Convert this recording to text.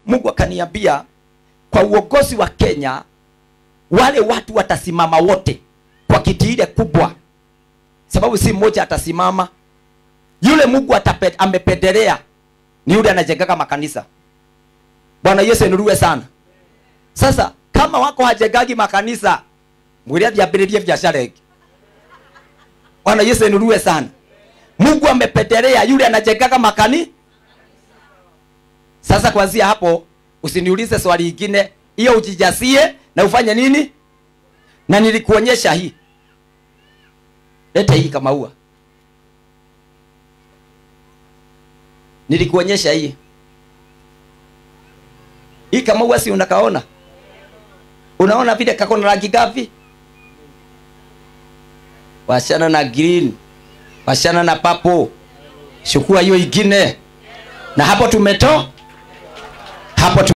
mungu akaniambia kwa uongozi wa kenya wale watu watasimama wote kwa kiti ile kubwa sababu si mmoja atasimama yule mungu atape, amependelea ni yule anajengaga makanisa bwana yesu inuliwe sana sasa kama wako hajengagi makanisa mwili athiambĩrĩrie biashara ĩngĩ bwana yesu inuliwe sana mungu amependelea yule anajengaga makani sasa kuanzia hapo usiniulize swali ingine hiyo ujijasie na ufanye nini na nilikuonyesha hii lete hii kama ua nilikuonyesha hii hii kama ua si unakaona unaona vile kako na rangi gapi washana na green washana na papo chukua hiyo ingine na hapo tumeto hapo tu